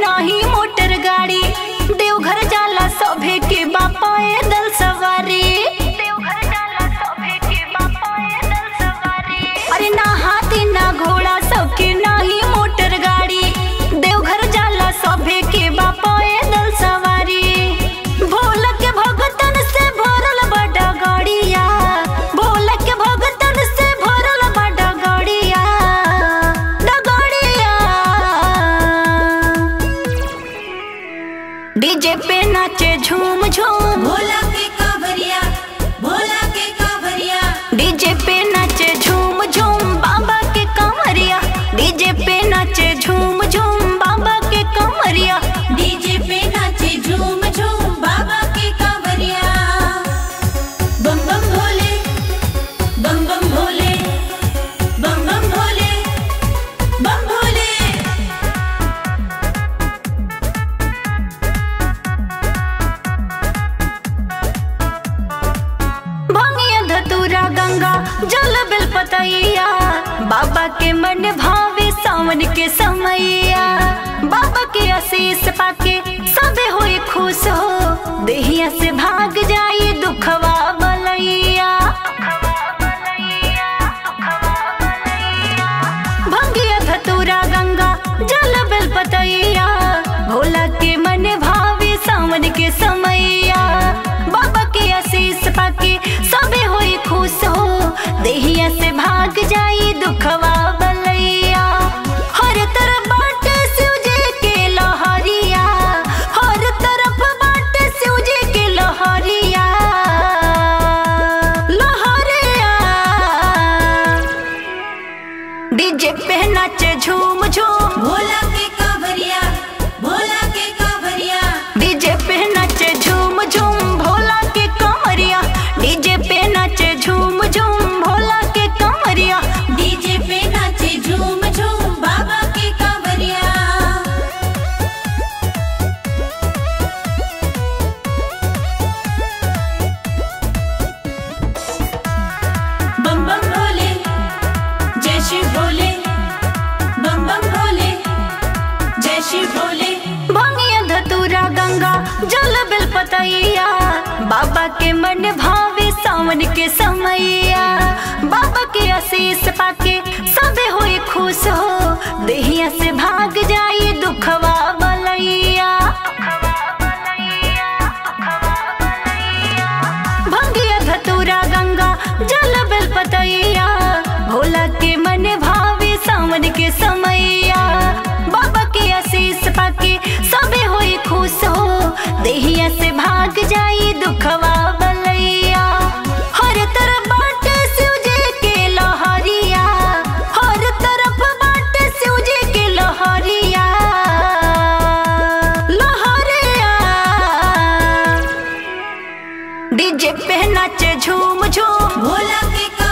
नाही मोटर गाड़ी देवघर जाला सभे के बापा दल सवारी देवघर जाला सभे के बापा दल सवारी अरे ना हाथी ना घोड़ा सबके नाही मोटर गाड़ी देवघर जाला सभे के बापा दल सवारी भोला के भगतन से भरल बड़ा गाड़िया भोला के भगतन से भरल बड़ा गाड़िया डगड़िया डीजे पे नाचे झूम झूम भोला के कांवरिया भोला के कांवरिया डीजे पे नाचे झूम झूम बाबा के कमरिया डीजे पे नाचे झूम झूम बाबा के कमरिया डीजे पे नाचे झूम झूम बाबा के कांवरिया बम बम भोले बम बम भोले बम बम भोले बम भोले भंगिया धतूरा गंगा जल बिल पतैया बाबा के मन भावे सावन के समैया बाबा के आशीष पाके सबे होए खुश हो देहिया से भाग जाई दुखवा बलैया भंगिया धतूरा गंगा जल बिल पतैया भोला के मन भावे सावन के समैया बाबा के आशीष पाके सबे होई खुश हो देहिया से भाग जाई दुखवा बलैया हर तरफ बाटे शिवजी के लहरिया हर तरफ बाटे शिवजी के लहरिया लहरिया डीजे पे नाचे झूम झूम भोला के कांवरिया भोला के कांवरिया डीजे पे नाचे झूम झूम भोला के कमरिया डीजे पे नाचे झूम झूम भोला के कमरिया डीजे पे नाचे झूम झूम बाबा के कांवरिया बम बम भोले जय शिव भोले बम बम भोले जय शिव भोले भंगिया धतूरा गंगा जल बिल पतैया बाबा के मन भावे सावन के समैया बाबा के आशीष पाके सबे होए खुश हो देहिया से भाग जाई दुखवा बलैया भंगिया धतूरा गंगा जल बिल पतैया भोला के मन भावे सावन के समैया बाबा के आशीष पाके सबे होए खुश हो देहिया से भाग जाई दुखवा बलैया हर तरफ बाटे शिवजी के लहरिया हर तरफ बाटे शिवजी के लहरिया लहरिया डीजे पे नाचे झूम झूम भोला के